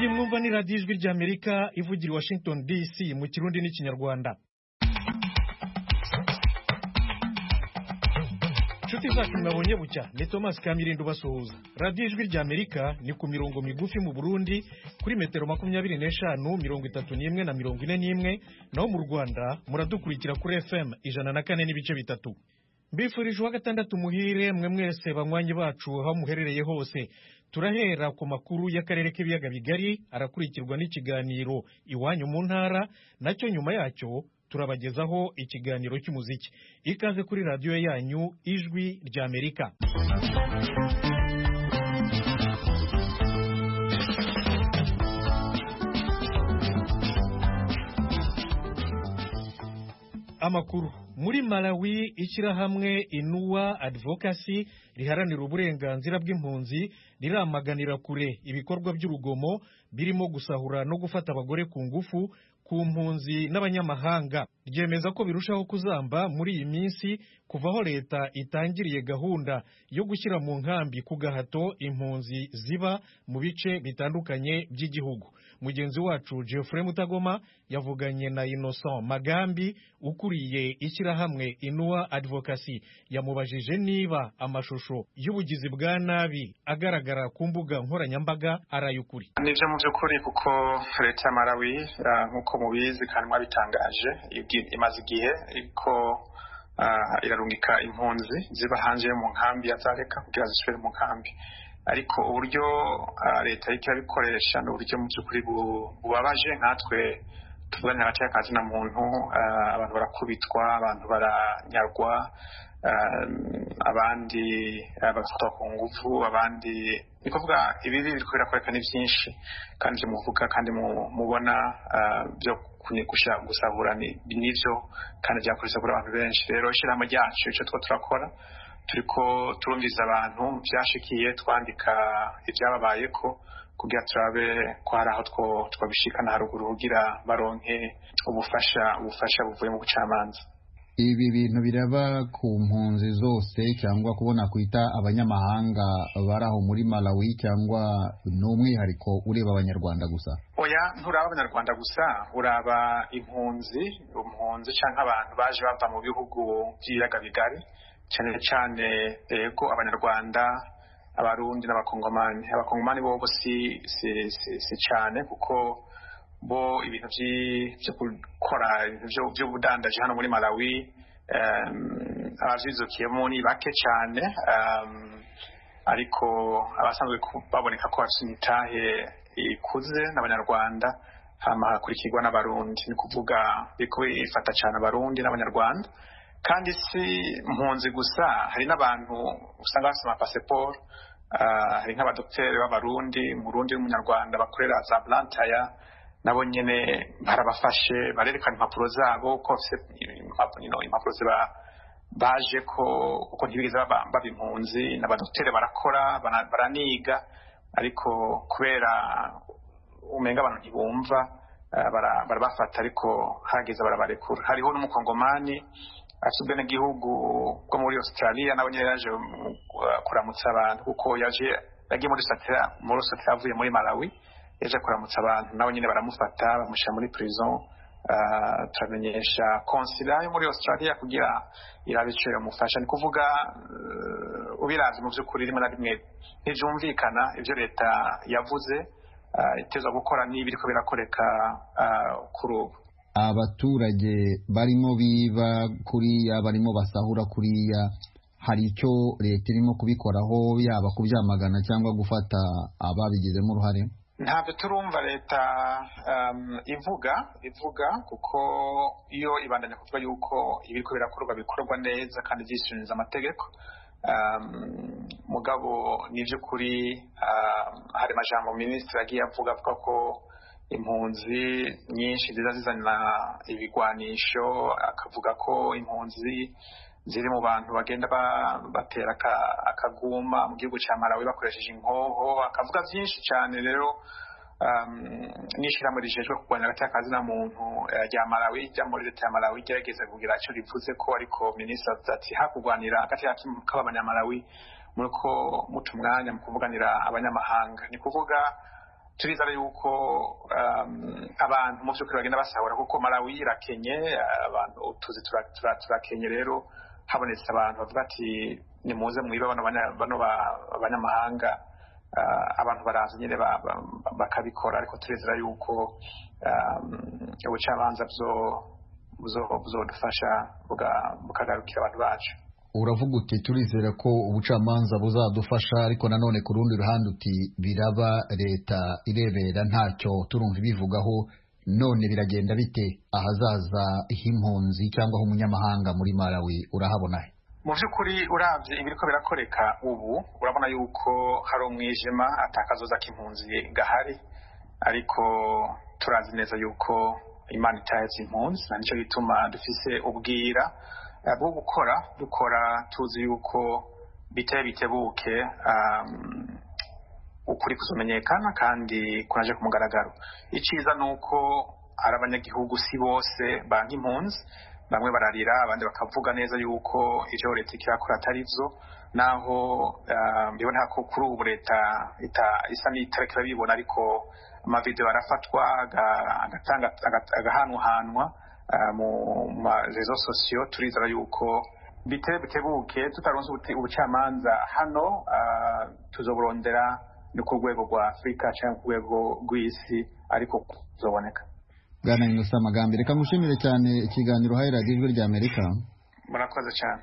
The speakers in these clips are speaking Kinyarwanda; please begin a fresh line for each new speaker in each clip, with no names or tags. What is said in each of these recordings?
murumva ni radiyo ijwi ry'amerika ivugira i washington dc mu kirundi n'ikinyarwanda inshuti zacu mwabonye bucya ni thomas kamirindo ubasuhuza radiyo ijwi ry'amerika ni ku mirongo migufi mu burundi kuri metero makumyabiri n'eshanu mirongo itatu n'imwe na mirongo ine n'imwe naho mu rwanda muradukurikira kuri fm ijana na kane n'ibice bitatu mbifurije uwa gatandatu muhire mwe mwese banywanyi bacu aho muherereye hose turahera ku makuru y'akarere k'ibiyaga bigari arakurikirwa n'ikiganiro iwanyu mu ntara nacyo nyuma yacyo turabagezaho ikiganiro cy'umuziki ikaze kuri radiyo yanyu ijwi ry'amerika amakuru muri malawi ishyirahamwe inuwa advokasi riharanira uburenganzira bw'impunzi riramaganira kure ibikorwa by'urugomo birimo gusahura no gufata abagore ku ngufu ku mpunzi n'abanyamahanga ryemeza ko birushaho kuzamba muri iyi minsi kuva aho leta itangiriye gahunda yo gushyira mu nkambi ku gahato impunzi ziba mu bice bitandukanye by'igihugu mugenzi wacu Geoffrey mutagoma yavuganye na innocent magambi ukuriye ishyirahamwe inuwa advokasi yamubajije niba amashusho y'ubugizi bwa nabi agaragara ku mbuga nkoranyambaga arayukuri
nibyo mu by'ukuri kuko leta ya malawi nk'uko mubizi kandi mwabitangaje imaze igihe ariko irarungika impunzi ziba hanze mu nkambi ya zareka kugira zisubire mu nkambi ariko uburyo leta iriko irabikoresha ni uburyo mu by'ukuri bubabaje nkatwe tuvugane hagati y'akazi na muntu abantu barakubitwa abantu baranyarwa abandi bagafatwa ku ngufu abandi ni kuvuga ibibi biriko birakwereka ni byinshi kandi ivyo muvuga kandi mubona byo gusahura nivyo kandi vyakoresha kuri abantu benshi rero ishirahamwe ryacu ico two turakora turiko turumviriza abantu vyashikiye twandika ivyababayeko kugira turabe ko hari aho twabishikana haruguru kugira baronke ubufasha ubufasha buvuye mu bucamanza
ibi bintu biraba ku mpunzi zose cyangwa kubona kwita abanyamahanga bari aho muri malawi cyangwa ni umwihariko ureba abanyarwanda gusa
oya nturaba abanyarwanda gusa uraba impunzi impunzi cyangwa abantu baje bava mu bihugu by'ibiyaga bigari cyane cyane yego abanyarwanda abarundi n'abakongomani abakongomani bo bo si si si, si cyane kuko bo ibintu byo gukora by'ubudandaji hano muri malawi abavyizukiyemo ni bake cyane ariko abasanzwe baboneka ko bafite imitahe ikuze n'abanyarwanda hama hagakurikirwa n'abarundi ni kuvuga biriko bifata cyane abarundi n'abanyarwanda kandi si mpunzi gusa hari n'abantu usanga bafite amapasiporo hari nk'abadokteri b'abarundi umurundi n'umunyarwanda bakorera za burantaya nabo nyine barabafashe barerekana impapuro zabo ko bafite impapuro ziba baje ko kuko ntibigeze baba impunzi n'abadokteri barakora baraniga ariko kubera umenga abantu ntibumva barabafata ariko hageze barabarekura hariho n'umukongomani afite ubwenegihugu bwo muri australia nawe nyine yaje kuramutsa abantu kuko yaje yagiye muri satira muri satira avuye muri malawi yaje kuramutsa abantu nawe nyine baramufata bamushyira muri prison turamenyesha konsila yo muri australia kugira irabe icyo yamufasha ni kuvuga ubirazi mu by'ukuri rimwe na rimwe ntibyumvikana ibyo leta yavuze iteza gukora niba iriko birakoreka kuri ubu
abaturage barimo biba kuriya barimo basahura kuriya hari icyo leta irimo kubikoraho yaba kubyamagana cyangwa gufata ababigizemo uruhare
ntabyo turumva leta ivuga ivuga kuko iyo ibandanya kuvuga yuko ibiriko birakorwa bikorwa neza kandi byishyuririza amategeko mugabo ni by'ukuri hari amajambo minisitiri agiye avuga avuga ko impunzi nyinshi ziza zizana ibigwanisho akavuga ko impunzi ziri mu bantu bagenda batera akaguma mu gihugu cya malawi bakoresheje inkoho akavuga byinshi cyane rero n'ishyirahamwe rijejwe kurwanya hagati y'akazi na muntu rya malawi rya muri leta ya malawi igerageza kugira icyo rivuze ko ariko minisitiri avuze ati hakurwanira hagati y'abanyamalawi muri ko muca umwanya mu kuvuganira abanyamahanga ni kuvuga turizera yuko abantu mu by'ukuri bagenda basahura kuko malawi irakenye abantu tuzi turakenye rero habonetse abantu bavuga ati ni muze mwiba bano abanyamahanga abantu baraza nyine bakabikora ariko turizera yuko ubucamanza buzodufasha bukagarukira abantu bacu
uravuga uti turizera ko ubucamanza buzadufasha ariko nanone ku rundi ruhande uti biraba leta irebera ntacyo turumva ibivugaho none biragenda bite ahazaza h'impunzi cyangwa h'umunyamahanga muri malawi urahabona he
mu by'ukuri urabye ibiri ko birakoreka ubu urabona yuko hari umwijima atakazoza k'impunzi gahari ariko turazi neza yuko imana itahetse impunzi na nicyo gituma dufise ubwira bwo gukora dukora tuzi yuko biteye bitebuke ukuri kuzumenyekana kandi kunaje ku mugaragaro icyiza ni uko hari abanyagihugu si bose banki impunzi bamwe bararira abandi bakavuga neza yuko ibyo leta ikirakora atari byo naho biboneka ko kuri ubu leta isa n'itarekera bibona ariko amavidewo arafatwa agahanwahanwa mu marezo sosiyo turizera yuko biteye bitebuke tutaronze ubucamanza hano tuzoburondera ni ku rwego rwa afurika cyangwa ku rwego rw'isi ariko tuzoboneka
bwana hindutse amagambo reka ngushimire cyane ikiganiro uhaye radiyo ijwi rya amerika
murakoze cyane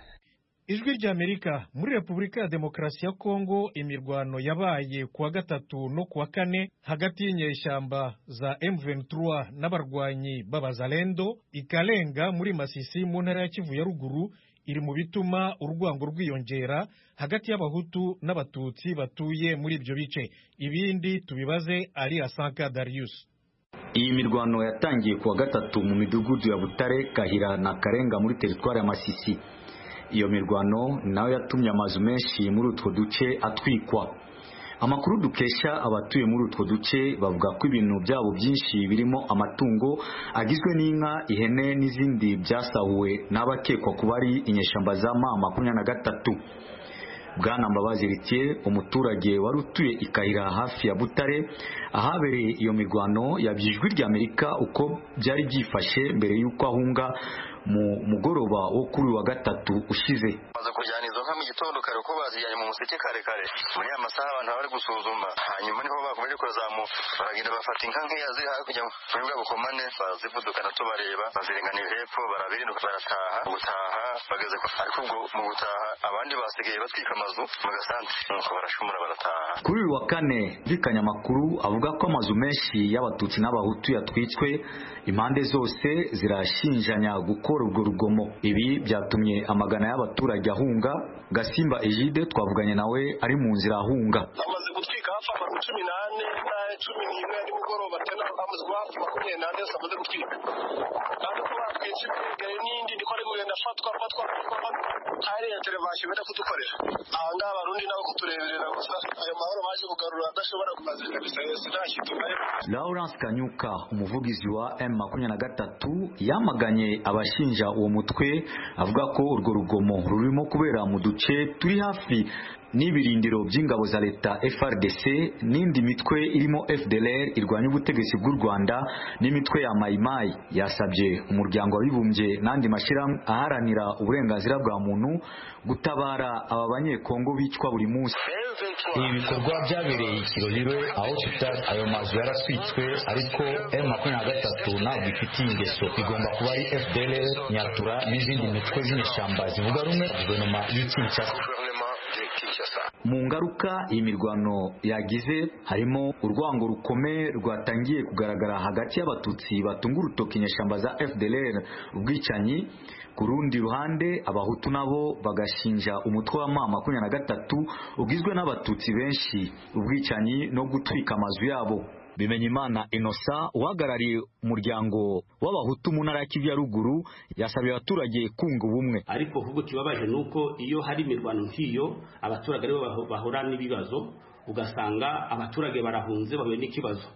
ijwi rya amerika muri repubulika ya demokarasi ya kongo imirwano yabaye ku wa gatatu no ku wa kane hagati y'inyeshyamba za M23 n'abarwanyi b'abazalendo ikarenga muri masisi mu ntara ya kivu ya ruguru iri mu bituma urwango rwiyongera hagati y'abahutu n'abatutsi batuye muri ibyo bice ibindi tubibaze ari asanka darius
iyi mirwano yatangiye ku wa gatatu mu midugudu ya butare kahira na karenga muri teritwari ya masisi iyo mirwano nayo yatumye amazu menshi muri utwo duce atwikwa amakuru dukesha abatuye muri utwo duce bavuga ko ibintu byabo byinshi birimo amatungo agizwe n'inka ihene n'izindi byasahuwe n'abakekwa kuba ari inyeshyamba za ma makumyabiri na gatatu bwana mbabazi ritiye umuturage wari utuye ikayira hafi ya butare ahabereye iyo mirwano yabye ijwi ry'amerika uko byari byifashe mbere y'uko ahunga mu mugoroba wo kuri wa gatatu ushize
maze kujyana izo nka mu gitondo kare kuko bazijyanye mu museke kare kare muri ya masaha abantu bari gusuzuma hanyuma niho bakomeje kuzamuka baragenda bafata inka nkeya ziri hakurya muri bwa bukomane barazivudukana tubareba bazirenganira hepfo barabirinduka barataha gutaha bageze ariko ubwo mu gutaha abandi basigaye batwika amazu mu gasanti nuko barashumura barataha
kuri uyu wa kane mvikanye amakuru avuga ko amazu menshi y'abatutsi n'abahutu yatwitswe impande zose zirashinjanya gukora urwo rugomo ibi byatumye amagana y'abaturage ahunga gasimba ejide twavuganye nawe ari mu nzira ahunga
bamaze gutwika hafi amazu cumi n'ane n'aya cumi n'imwe ya nimugoroba tena amazu hafi makumyabiri n'ane yose amaze gutwika kandi ko batwitse imigari n'indi niko ari kugenda afatwa afatwa afatwa hari na televasiyo bari kudukorera aha ngaha abarundi nabo kutureberera gusa ayo mahoro baje kugarura adashobora kumaze kabisa yose nta kintu barimo
lawrence kanyuka umuvugizi wa m makumyabiri na gatatu yamaganye abashinzwe ashinja uwo mutwe avuga ko urwo rugomo rurimo kubera mu duce turi hafi n'ibirindiro by'ingabo za leta FRDC n'indi mitwe irimo FDLR irwanya ubutegetsi bw'u Rwanda n'imitwe ya Maimai yasabye umuryango wabibumbye n'andi mashirahamwe aharanira uburenganzira bwa muntu gutabara aba banyekongo bicwa buri munsi
ibi bikorwa byabereye ikiroriro aho tutari ayo mazu yaraswitswe ariko M makumyabiri na gatatu ntabwo ifitiye ingeso bigomba kuba ari FDLR nyatura n'izindi mitwe z'inyeshyamba zivuga rumwe guverinoma y'Ikinshasa
mu ngaruka iyi mirwano yagize harimo urwango rukomeye rwatangiye kugaragara hagati y'abatutsi batunga urutoki inyeshyamba za FDLR ubwicanyi ku rundi ruhande abahutu nabo bagashinja umutwe wa mama makumyabiri na gatatu ugizwe n'abatutsi benshi ubwicanyi no gutwika amazu yabo Bimenyimana Innocent uhagarariye umuryango w'abahutu mu ntara ya Kivu ya ruguru yasabiye abaturage kunga ubumwe
ariko ahubwo kibabaje ni uko iyo hari imirwano nk'iyo abaturage aribo bahura n'ibibazo ugasanga abaturage barahunze bahuye n'ikibazo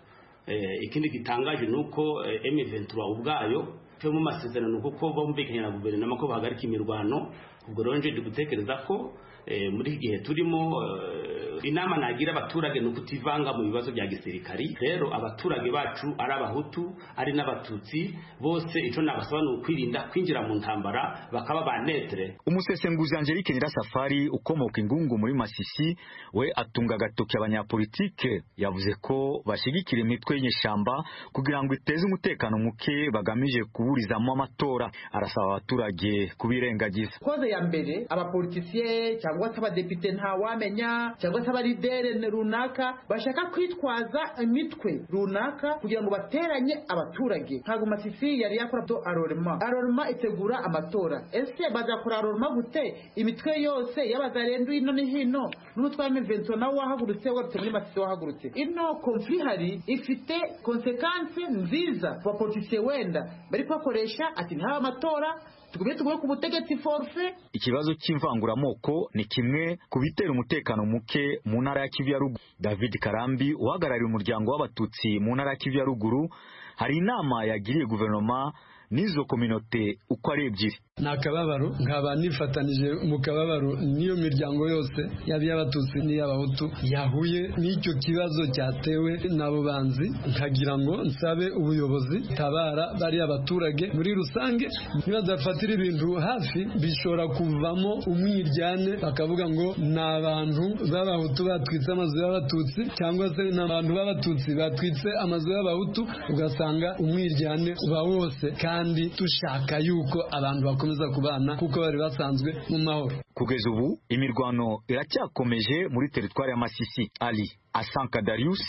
ikindi gitangaje ni uko M23 ubwayo cyo mu masezerano kuko bumvikanye na guverinoma ko bahagarika imirwano ubwo rero nje ndi gutekereza ko eh, muri iki gihe turimo eh, inama nagira abaturage ni ukutivanga mu bibazo bya gisirikari rero abaturage bacu ari abahutu ari n'abatutsi bose icyo nabasaba ni ukwirinda kwinjira mu ntambara bakaba ba netere
umusesenguzi angelique nyirasafari ukomoka ingungu muri masisi we atunga agatoki abanyapolitike yavuze ko bashyigikira imitwe y'inyeshyamba kugira ngo iteze umutekano muke bagamije kuburizamo amatora arasaba abaturage kubirengagiza
koze ya mbere abapolitisiye cyangwa se abadepite ntawamenya cyangwa se abaridere runaka bashaka kwitwaza imitwe runaka kugira ngo bateranye abaturage ntabwo masisi yari yakora do arorema arorema itegura amatora ese bazakora arorema gute imitwe yose y'abazarendu hino ni hino n'umutwe wa mivenso nawe wahagurutse wagarutse muri masisi wahagurutse ino konfuri hari ifite konsekanse nziza ku bapolitisiye wenda bari kubakoresha ati ntaba amatora tugumye tugume ku butegetsi forfe
ikibazo cy'imvanguramoko ni kimwe ku bitera umutekano muke mu ntara ya kivu ya ruguru david karambi uhagarariye umuryango w'abatutsi mu ntara ya kivu ya ruguru hari inama yagiriye guverinoma n'izo kominote uko ari ebyiri
ni akababaro nkaba nifatanije mu kababaro n'iyo miryango yose yaba iy'abatutsi n'iy'abahutu yahuye n'icyo kibazo cyatewe n'abo banzi nkagira ngo nsabe ubuyobozi tabara bariya baturage muri rusange nibadafatira ibintu hafi bishobora kuvamo umwiryane bakavuga ngo ni abantu b'abahutu batwitse amazu y'abatutsi cyangwa se ni abantu b'abatutsi batwitse amazu y'abahutu ugasanga umwiryane uba wose kandi dushaka yuko abantu bakomeza bakomeza kubana kuko bari basanzwe mu mahoro
kugeza ubu imirwano iracyakomeje muri teritwari ya masisi ali asanka darius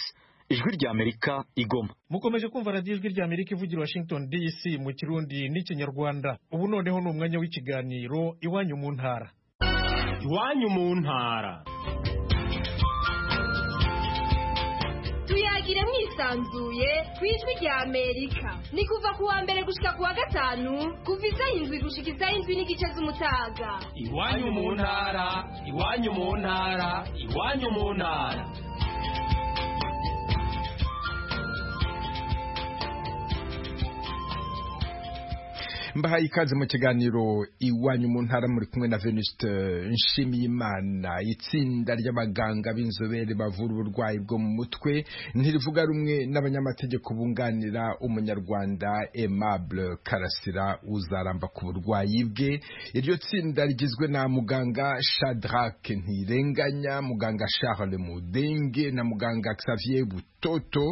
ijwi ry'amerika igoma
mukomeje kumva radiyo ijwi ry'amerika ivugira washington dc mu kirundi n'ikinyarwanda ubu noneho ni umwanya w'ikiganiro iwanyu mu ntara
iwanyu mu ntara
tuyagire mwisanzuye ku ijwi rya amerika ni kuva ku wa mbere gushika ku wa gatanu kuva isaha indwi gushika isaha indwi n'igice z'umutaga
iwanyu mu ntara iwanyu mu ntara iwanyu mu ntara
mbahaye ikaze mu kiganiro iwanyu mu ntara muri kumwe na venuste nshimiyimana itsinda ry'abaganga b'inzobere bavura uburwayi bwo mu mutwe ntirivuga rumwe n'abanyamategeko bunganira umunyarwanda aimable karasira uzaramba ku burwayi bwe iryo tsinda rigizwe na muganga shadrack ntirenganya muganga charles mudenge na muganga xavier butoto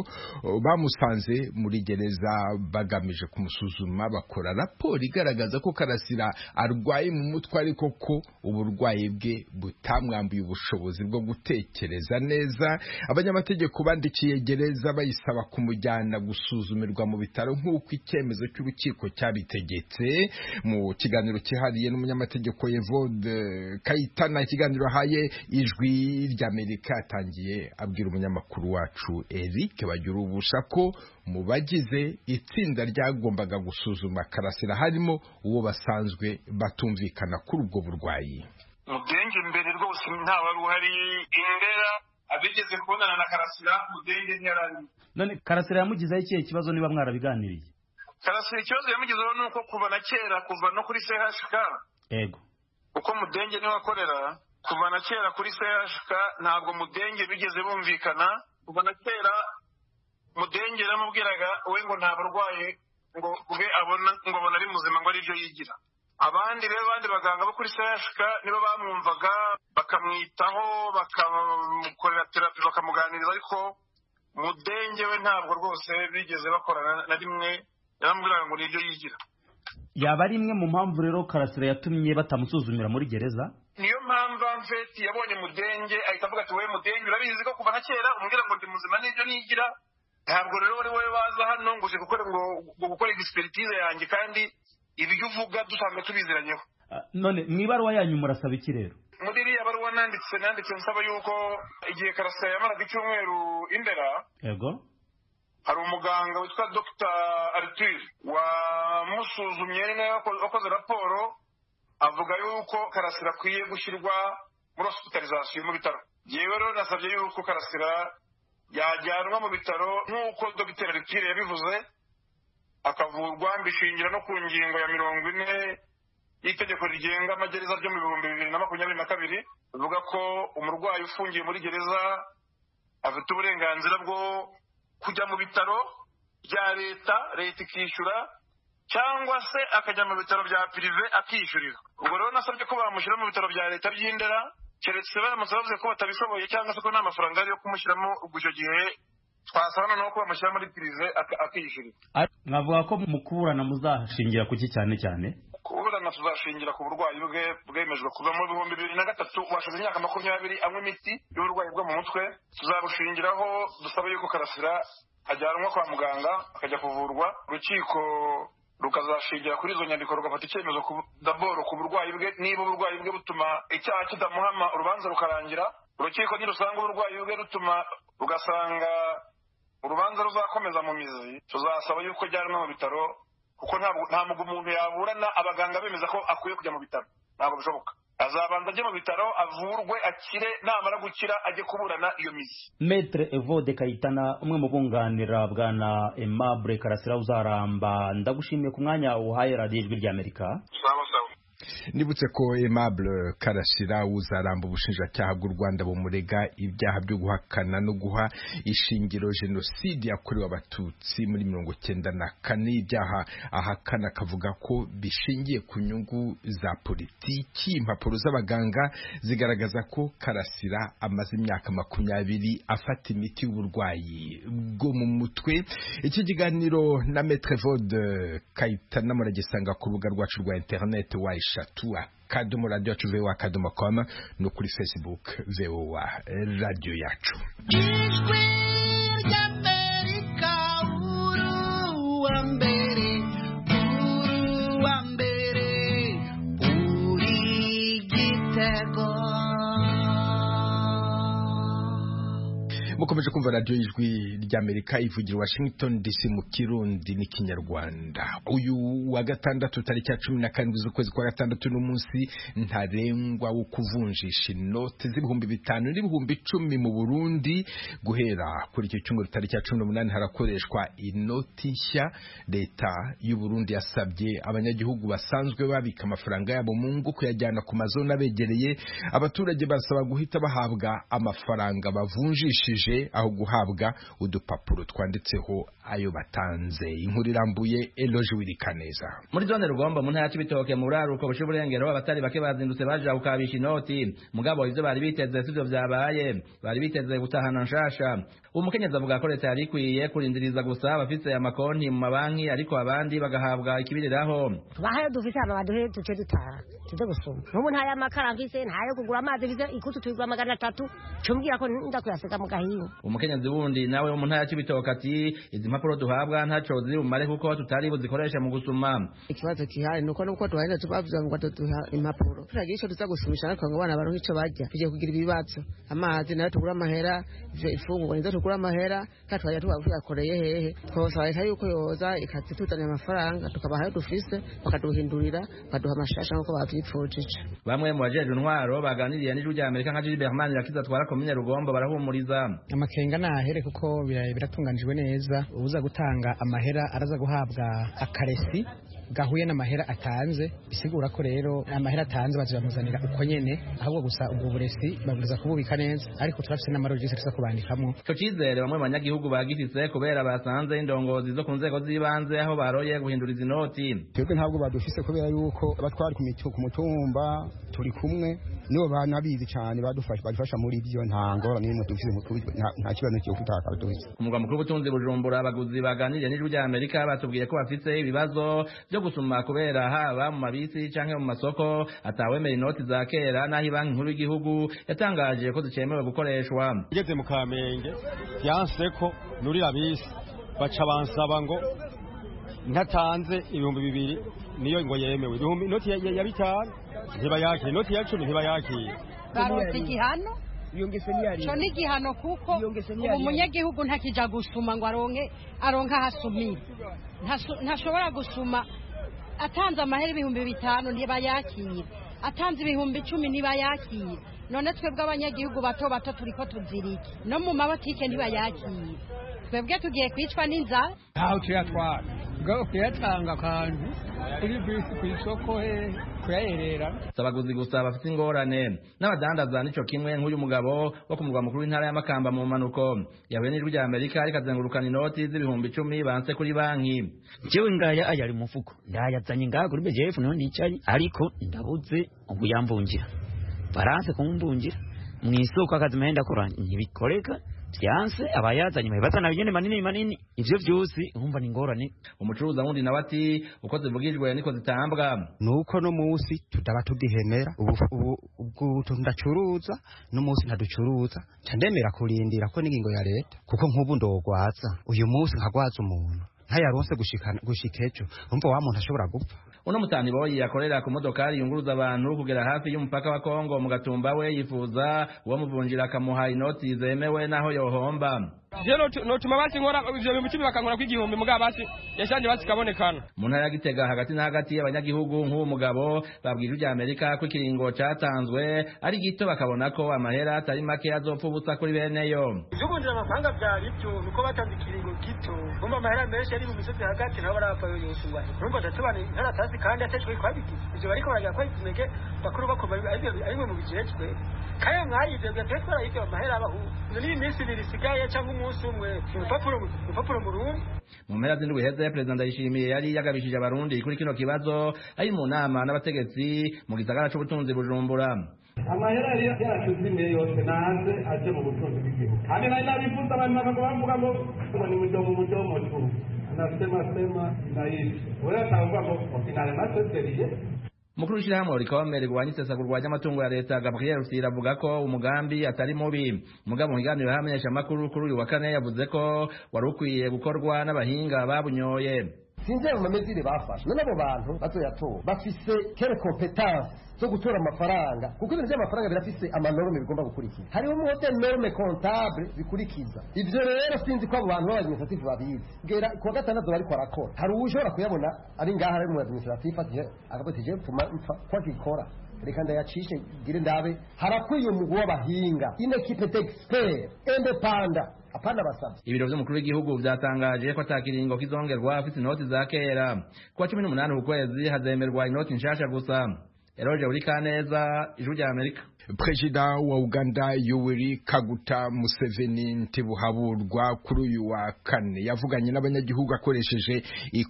bamusanze muri gereza bagamije kumusuzuma bakora raporo raporo igaragaza ko karasira arwaye mu mutwe ariko ko uburwayi bwe butamwambuye ubushobozi bwo gutekereza neza abanyamategeko bandikiye gereza bayisaba kumujyana gusuzumirwa mu bitaro nk'uko icyemezo cy'urukiko cyabitegetse mu kiganiro cyihariye n'umunyamategeko Evode Kayitana ikiganiro ahaye ijwi ry'Amerika atangiye abwira umunyamakuru wacu Eric bagira ubusha ko mu bagize itsinda ryagombaga gusuzuma karasira harimo uwo basanzwe batumvikana kuri ubwo burwayi
mudenge imbere rwose ntawe uruhari indera abigeze kubonana na karasira mudenge ntiyarari
none karasira yamugizeho ikihe kibazo niba mwarabiganiriye
karasira ikibazo yamugizeho ni uko kuva na kera kuva no kuri chk
yego
uko mudenge niwe akorera kuva na kera kuri chk ntabwo mudenge bigeze bumvikana kuva na kera mudenge yaramubwiraga we ngo nta barwaye ngo we abona ngo abona ari muzima ngo ari byo yigira abandi rero abandi baganga bo kuri sehashika nibo bamwumvaga bakamwitaho bakamukorera terapi bakamuganiriza ariko mudenge we ntabwo rwose bigeze bakorana na rimwe yaramubwiraga ngo ni ibyo yigira
yaba ari imwe mu mpamvu rero karasira yatumye batamusuzumira muri gereza
niyo mpamvu amfeti yabonye mudenge ahita avuga ati we mudenge urabizi ko kuva na kera umubwira ngo ndi muzima n'ibyo nigira ntabwo rero wowe wowe waza hano ngo uje gukora ngo gukora egisiperitize yanjye kandi ibyo uvuga dusanzwe tubiziranyeho
none mu ibaruwa yanyu murasaba iki rero
muri iriya baruwa nanditse nanditse nsaba yuko igihe karasira yamaraga icyumweru imbere
yego
hari umuganga witwa dr artire wamusuzumye ni nawe wakoze raporo avuga yuko karasira akwiye gushyirwa muri hosipitalizasiyo mu bitaro yewe rero nasabye yuko karasira yajyanwa mu bitaro nk'uko dogiteri aritire yabivuze akavurwa mbishingira no ku ngingo ya mirongo ine y'itegeko rigenga amagereza ryo mu bihumbi bibiri na makumyabiri na kabiri bivuga ko umurwayi ufungiye muri gereza afite uburenganzira bwo kujya mu bitaro bya leta leta ikishyura cyangwa se akajya mu bitaro bya pirive akishyurira ubwo rero nasabye ko bamushyira mu bitaro bya leta by'indera keretse baramutse bavuze ko batabishoboye cyangwa se ko nta mafaranga ari yo kumushyiramo ubwo icyo gihe twasaba noneho ko bamushyira muri pirive ak- akishyurira
mwavuga ko mu kuburana muzashingira ku ki cyane cyane
kuburana tuzashingira ku burwayi bwe bwemejwe kuva mu bihumbi bibiri na gatatu washize imyaka makumyabiri anywa imiti y'uburwayi bwo mu mutwe tuzabushingiraho dusabe yuko karasira ajyanwa kwa muganga akajya kuvurwa urukiko rukazashingira kuri izo nyandiko rugafata icyemezo ku daboro ku burwayi bwe niba uburwayi bwe butuma icyaha kidamuhama urubanza rukarangira urukiko nirusanga uburwayi bwe rutuma rugasanga urubanza ruzakomeza mu mizi tuzasaba yuko ajyanwa mu bitaro kuko ntabwo ntabwo umuntu yaburana abaganga bemeza ko akwiye kujya mu bitaro ntabwo bishoboka azabanza ajye mu bitaro avurwe akire namara gukira ajye kuburana iyo mizi
Maitre Evode Kayitana umwe mu bunganira bwana Aimable Karasira uzaramba ndagushimiye ku mwanya uhaye radiyo ijwi ry'Amerika
nibutse ko Aimable Karasira uzaramba ubushinjacyaha bw'u Rwanda bumurega ibyaha byo guhakana no guha ishingiro jenoside yakorewe abatutsi muri mirongo cyenda na kane ibyaha ahakana akavuga ko bishingiye ku nyungu za politiki impapuro z'abaganga zigaragaza ko Karasira amaze imyaka makumyabiri afata imiti y'uburwayi bwo mu mutwe iki kiganiro na Maître Vode Kayitana muragisanga ku rubuga rwacu rwa internet wa eshatu akadomo radiyo yacu voa akadomo com no kuri facebook voa radiyo yacu
ijwi ry'amerika uruwa mbere uruwa mbere uri gitego
mukomeje kumva radiyo y'ijwi ry'amerika ivugira washington dc mu kirundi n'ikinyarwanda uyu wa gatandatu tariki ya cumi na karindwi z'ukwezi kwa gatandatu n'umunsi ntarengwa wo kuvunjisha inote z'ibihumbi bitanu n'ibihumbi icumi mu burundi guhera kuri icyo cyumweru tariki ya cumi n'umunani harakoreshwa inoti nshya leta y'u Burundi yasabye abanyagihugu basanzwe babika amafaranga yabo mu ngo kuyajyana ku mazona abegereye abaturage basaba guhita bahabwa amafaranga bavunjishije aho guhabwa udupapuro twanditseho ayo batanze inkuru irambuye eloge wirikaneza
muri zone rugombo mu ntara ya cibitoke mu buraruko bushe uburengero abatari bake bazindutse baja gukabisha inoti mugabo ivyo bari biteze sivyo vyabaye bari biteze gutahana nshasha umukenyezi avuga ko leta yari ikwiye kurindiriza gusa abafise amakonti mu mabanki ariko abandi bagahabwa ikibiriraho
bahayo dufise hama baduhe duce dutaha tuze gusoma n'ubu nta y'amakara mfise nta yo kugura amazi mfise ikutu tuyigura magana atatu cumbwira ko ndakuyasiga mu gahinga
umukenyezi wundi nawe wo mu ntara ya cibitoke ati izi mpapuro duhabwa ntaco ziri bumare kuko tutari buzikoreshe mu gusuma
ikibazo gihari nuko nuko twahenda tubavuga ngo tuduha impapuro turagira icyo tuza gusubisha ariko ngo abana baronke icyo barya tugiye kugira ibibazo amazi nayo tugura amahera ivyo ifungurwa nizo tugura amahera kandi twajya tuba tuyakoreye hehe twabasaba leta yuko yoza ikazituzanira amafaranga tukabahayo dufise bakaduhindurira bakaduha amashasha nk'uko bavyipfujije
bamwe mu bajejwe intwaro baganiriye n'ijwi rya amerika nka jiri berman irakiza atwara komine rugombo barahumuriza
amakenga nahere kuko bira- biratunganijwe neza uza gutanga amahera araza guhabwa akaresi gahuye n'amahera atanze bisigura ko rero amahera atanze bazamuzanira uko nyene ahubwo gusa ubwo buresi babwiza kububika neza ariko turafise n'amarojisi tuza kubandikamo
ico cizere bamwe mu banyagihugu bagifise kubera basanze indongozi zo ku nzego z'ibanze aho baroye guhinduriza inoti
twebwe ntabwo badufise kubera yuko abatwari ku mitu- ku mutumba turi kumwe nibo banabizi cyane badufasha badufasha muri ibyo nta ngorane n'imwe dufise mu kubi- nta- nta kibazo cyo kutaka dufise
ku mugwa mukuru w'ubutunzi bujumbura abaguzi baganiriye n'ijwi rya amerika batubwiye ko bafise ibibazo vyo gusuma kubera haba mu mabisi canke mu masoko atawemera inoti za kera n'aho ibanki nkuru y'igihugu yatangaje ko zicemewe gukoreshwa
ngeze mu kamenge yanse ko nurira bisi baca bansaba ngo ntatanze ibihumbi bibiri niyo ngo yemewe ibihumbi inoti ya- ya ya bitanu ntibayakire inoti ya cumi ntibayakire
baronse igihano co ni igihano kuko ubu umunyagihugu ntakija gusuma ngo aronke aronke ahasumire Ntasu- ntashobora gusuma atanze amahera ibihumbi bitanu ntibayakire atanze ibihumbi icumi ntibayakire none twebwe abanyagihugu bato bato turiko tuzirike no mu mabotike ntibayakire twebwe tugiye kwicwa n'inzara
ntaho tuyatwara
ubwo kuyatanga akantu kuri bisi ku isoko he kuyaherera
si abaguzi gusa bafite ingorane n'abadandaza nicyo kimwe nk'uyu mugabo wo ku murwa mukuru w'intara ya makamba mu mpanuko yahuye n'ijwi rya amerika rikazengurukana inoti z'ibihumbi icumi banse kuri banki
jewe ngaya ayari mufuko ndayazanye ngaha kuri bgf niho nicaye ariko ndabuze ubu yambungira baranse kumbungira mu isoko akazi mpenda kora ntibikoreka byanse abayazanye bahibata na nyene manini manini ivyo vyose urumva ni ngorane
umucuruzi wundi nawe ati uko zivugijwe niko zitambwa
nuko no musi tutaba tugihemera ubwo ndacuruza no musi ntaducuruza candemera kurindira ko n'ingingo ya leta kuko nk'ubu ndogwaza uyu musi nkagwaza umuntu ntayaronse gushikana gushika ejo urumva wa muntu ashobora gupfa
uno mutani boyi yakorera ku modokari yunguruza abantu kugera hafi y'umupaka wa Kongo mu gatumba we yifuza uwamuvunjira akamuha inoti zemewe naho yohomba
jero notuma basi nkora ivyo bintu cumi bakankora kw'igihumbi mugabo basi yashanje basi kabonekana
mu ntara ya Gitega hagati na hagati y'abanyagihugu nk'uwo mugabo babwira ijwi Amerika ko ikiringo catanzwe ari gito bakabona ko amahera atari make azopfa ubusa kuri bene yo
vyubunjira amafaranga vyari vyo nuko batanze ikiringo gito umva amahera menshi ari mu misozi hagati nabo barapfa yoyosungwa urumva ndatubanira intara atazi kandi atejwe kwabigize ivyo bariko baragira ko ikimege bakuru bakoma arimwe mu bijejwe kayo mwayivyo gatwe twarayivyo amahera abahu ni iminsi ibiri isigaye cyangwa umunsi umwe urupapuro mu rundi
mu mpera z'indwi heze perezida ndayishimiye yari yagabishije abarundi kuri kino kibazo ari mu nama n'abategetsi mu gisagara c'ubutunzi bujumbura
amahera yarashyizwe yose naze aje mu butunzi bw'igihugu kandi nari nabifuza abantu bakaba bavuga ngo ni mudomo mudomo tu nasema sema naishi wewe atavuga ngo okinale maseseriye
umukuru w'ishyirahamwe rikomere rwanya isesagura rwanya amatungo ya leta gabriel rusira avuga ko umugambi atari mubi umugabo mu biganiro y'abamenyeshamakuru kuri uyu wa kane yavuze ko wari ukwiye gukorwa n'abahinga babunyoye
sinzeye mu mamezire bafashe none abo bantu bazoyatora bafise kere kompetanse zo gutora amafaranga kuko ibintu by'amafaranga birafise amanorme bigomba gukurikiza hariho umuhote norme comptable bikurikiza ivyo rero sinzi ko abo bantu b'abadministratif babizi gera kuwa gatandatu bariko barakora hari uwushobora kuyabona ari ngaha ari mu administratif ati akavuga ati jewe mfuma mpfa kwa gikora reka ndayacishe gire ndabe harakwiye umugwi w'abahinga ine kipe d'expert indepanda apana basabye
ibiro by'umukuru w'igihugu byatangaje ko atakiringo kizongerwa afite inoti za kera kuwa cumi n'umunani ukwezi hazemerwa inoti nshasha gusa eroje urikaneza ijwi rya amerika
perezida wa uganda yoweri kaguta museveni ntibuhaburwa kuri uyu wa kane yavuganye n'abanyagihugu akoresheje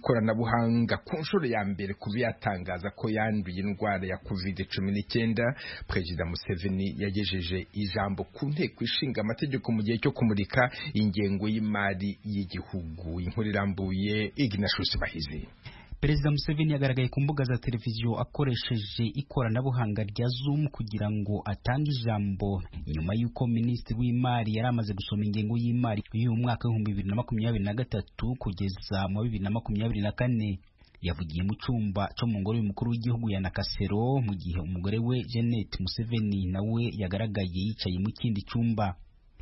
ikoranabuhanga ku nshuro ya mbere kuba yatangaza ko yanduye indwara ya covid cumi n'icyenda perezida museveni yagejeje ijambo ku nteko ishinga amategeko mu gihe cyo kumurika ingengo y'imari y'igihugu inkuru irambuye ignashus bahizi
perezida museveni yagaragaye ku mbuga za televiziyo akoresheje ikoranabuhanga rya zoom kugira ngo atange ijambo nyuma y'uko minisitiri w'imari yari amaze gusoma ingengo y'imari y'uyu mwaka w'ibihumbi bibiri na makumyabiri na gatatu kugeza mu bibiri na makumyabiri na kane yavugiye mu cyumba cyo mu ngoro y'umukuru w'igihugu ya nakasero mu gihe umugore we jeannette museveni nawe yagaragaye yicaye mu kindi cyumba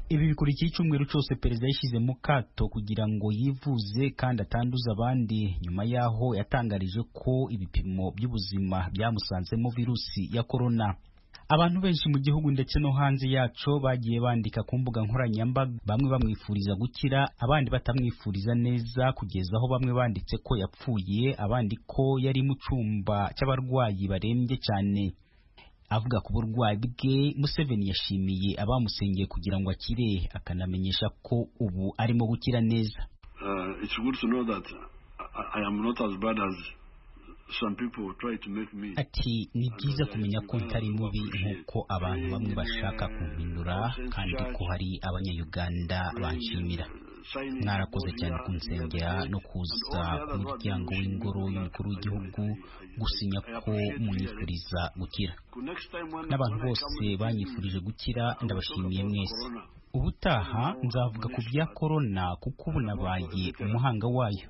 ibi bikurikiye icyumweru cyose perezida yashyize mu kato kugira ngo yivuze kandi atanduza abandi nyuma y'aho yatangarije ko ibipimo by'ubuzima byamusanzemo virusi ya korona abantu benshi mu gihugu ndetse no hanze yaco bagiye bandika ku mbuga nkoranyambaga bamwe bamwifuriza gukira abandi batamwifuriza neza kugeza aho bamwe banditse ko yapfuye abandi ko yari mu cyumba cy'abarwayi barembye cyane avuga ku burwayi bwe Museveni yashimiye abamusengeye kugira ngo akire akanamenyesha ko ubu arimo gukira neza ati ni byiza kumenya ko ntari mubi nk'uko abantu bamwe bashaka kumpindura kandi ko hari abanyayuganda banshimira mwarakoze cyane kunsengera no kuza ku muryango w'ingoro y'umukuru w'igihugu gusinya ko munyifuriza gukira n'abantu bose banyifurije gukira ndabashimiye mwese ubutaha nzavuga ku bya korona kuko ubu nabaye umuhanga wayo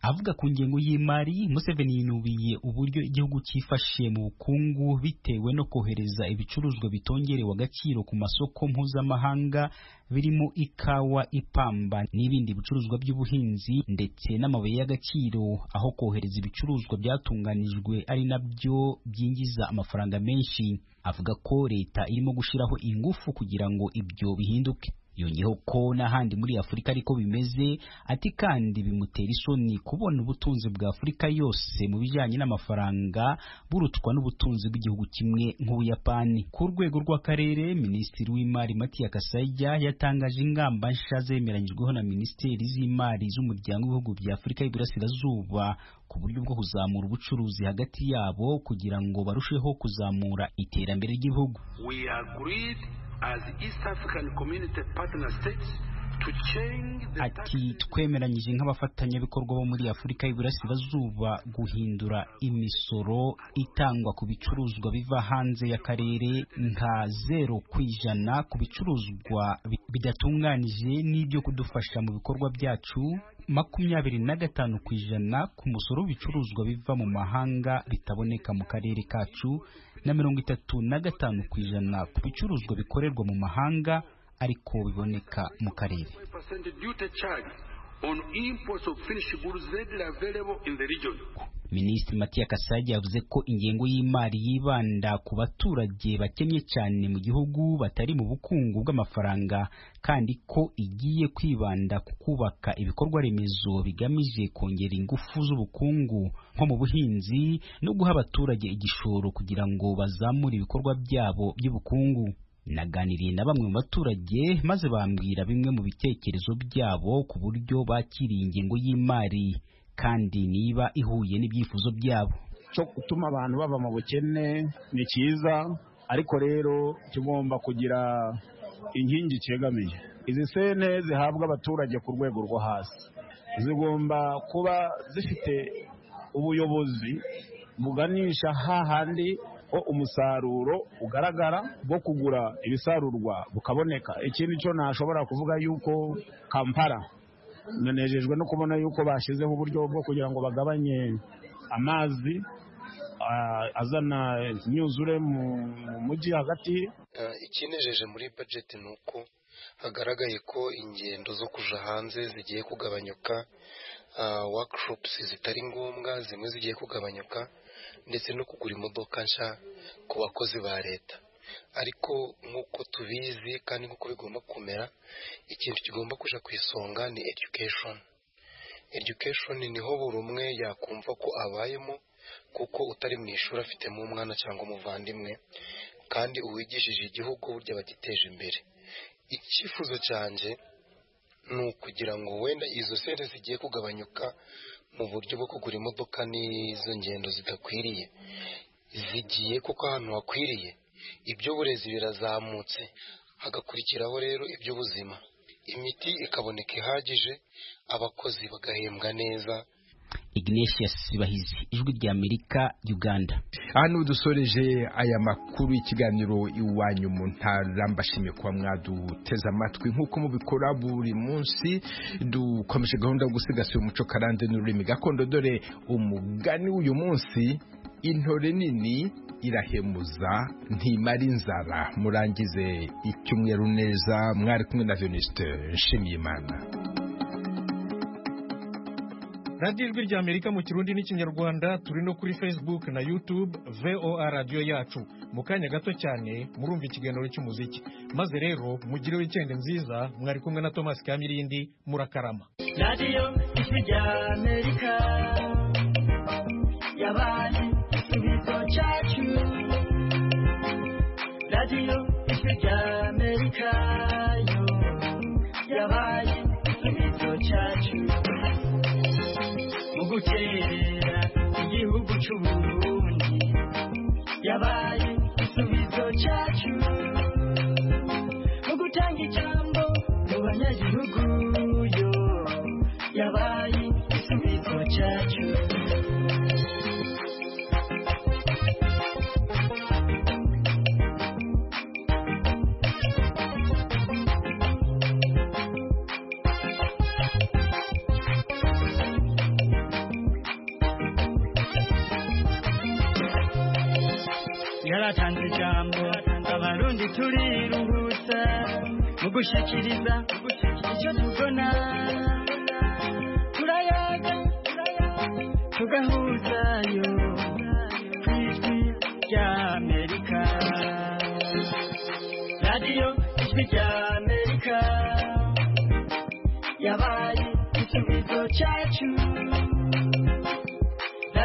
avuga ku ngengo y'imari museveni yinubiye uburyo igihugu cyifashe mu bukungu bitewe no kohereza ibicuruzwa bitongerewe agaciro ku masoko mpuzamahanga birimo ikawa ipamba n'ibindi bicuruzwa by'ubuhinzi ndetse n'amabuye y'agaciro aho kohereza ibicuruzwa byatunganijwe ari nabyo byinjiza amafaranga menshi avuga ko leta irimo gushyiraho ingufu kugira ngo ibyo bihinduke yongeyeho ko n'ahandi muri Afurika ariko bimeze ati kandi bimutera isoni kubona ubutunzi bwa Afurika yose mu bijyanye n'amafaranga burutwa n'ubutunzi bw'igihugu kimwe nk'Ubuyapani ku rwego rw'akarere minisitiri w'imari Matiya Kasayija yatangaje ingamba nshya zemeranyijweho na minisiteri z'imari z'umuryango w'ibihugu bya Afurika y'Iburasirazuba ku buryo bwo kuzamura ubucuruzi hagati yabo kugira ngo barusheho kuzamura iterambere ry'ibihugu
We agreed as East African Community Partner States to change the
ati twemeranyije nk'abafatanyabikorwa bo muri afurika y'iburasirazuba guhindura imisoro itangwa ku bicuruzwa biva hanze y'akarere nka zero ku ijana ku bicuruzwa bi- bidatunganije n'ibyo kudufasha mu bikorwa byacu makumyabiri na gatanu ku ijana ku musoro w'ibicuruzwa biva mu mahanga bitaboneka mu karere kacu na mirongo itatu na gatanu ku ijana ku bicuruzwa bikorerwa mu mahanga ariko biboneka mu karere
5% duty charge on imports of finished goods readily available in the region.
Minisitiri Matiya Kasage yavuze ko ingengo y'imari yibanda ku baturage bakennye cyane mu gihugu batari mu bukungu bw'amafaranga kandi ko igiye kwibanda ku kubaka ibikorwa remezo bigamije kongera ingufu z'ubukungu nko mu buhinzi no guha abaturage igishoro kugira ngo bazamure ibikorwa byabo by'ubukungu naganiriye na bamwe mu baturage maze bambwira bimwe mu bitekerezo byabo ku buryo bakiriye ingengo y'imari kandi niba ihuye n'ibyifuzo byabo
cyo gutuma abantu bava mu bukene ni cyiza ariko rero kigomba kugira inkingi cyegamiye izi sente zihabwa abaturage ku rwego rwo hasi zigomba kuba zifite ubuyobozi buganisha hahandi ho umusaruro ugaragara bwo kugura ibisarurwa bukaboneka ikindi cyo nashobora kuvuga yuko kampala nanejejwe no kubona yuko bashyizeho uburyo bwo kugira ngo bagabanye amazi ah, azana imyuzure mu mu mujyi hagati
Eh, ikinejeje muri budget ni uko hagaragaye ko ingendo zo kuja hanze zigiye kugabanyuka ah, workshops zitari ngombwa zimwe zigiye kugabanyuka ndetse no kugura imodoka nshya ku bakozi ba leta ariko nk'uko tubizi kandi nk'uko bigomba kumera ikintu kigomba kuja ku isonga ni education education niho buri umwe yakumva ko abayemo kuko utari mu ishuri afitemo umwana cyangwa umuvandimwe kandi uwigishije igihugu burya bagiteje imbere icyifuzo cyanjye ni ukugira ngo wenda izo sente zigiye kugabanyuka mu buryo bwo kugura imodoka n'izo ngendo zidakwiriye zigiye kuko ahantu hakwiriye iby'uburezi birazamutse hagakurikiraho rero iby'ubuzima imiti ikaboneka ihagije abakozi bagahembwa neza
Ignatius Sibahizi ijwi rya Amerika Uganda
aha niho dusoreje aya makuru y'ikiganiro iwanyu mu ntara mbashimiye kuba mwaduteze amatwi nk'uko mubikora buri munsi dukomeje gahunda yo gusigasira umuco karande n'ururimi gakondo dore umugani w'uyu munsi intore nini irahemuza ntimara inzara murangize icyumweru neza mwari kumwe na venuste nshimiyimana
radiyo ijwi rya amerika mu kirundi n'ikinyarwanda turi no kuri facebook na youtube voa radiyo yacu mu kanya gato cyane murumva ikiganiro cy'umuziki maze rero mugire wikendi nziza mwari kumwe na thomas kamirindi murakarama
radiyo ijwi rya amerika yabaye ikibazo cyacu radiyo ijwi rya amerika yo yabaye ikibazo cyacu mu gutera igihugu cy'uburundi yabaye igisubizo cyacu mu gutanga ijambo mu banyagihugu yo yabaye igisubizo cyacu yaratanze ijambo abarundi turiruhutsa mu gushyikiriza icyo tubona turayaga tugahuzayo ku ijwi rya amerika radiyo ijwi rya amerika
try to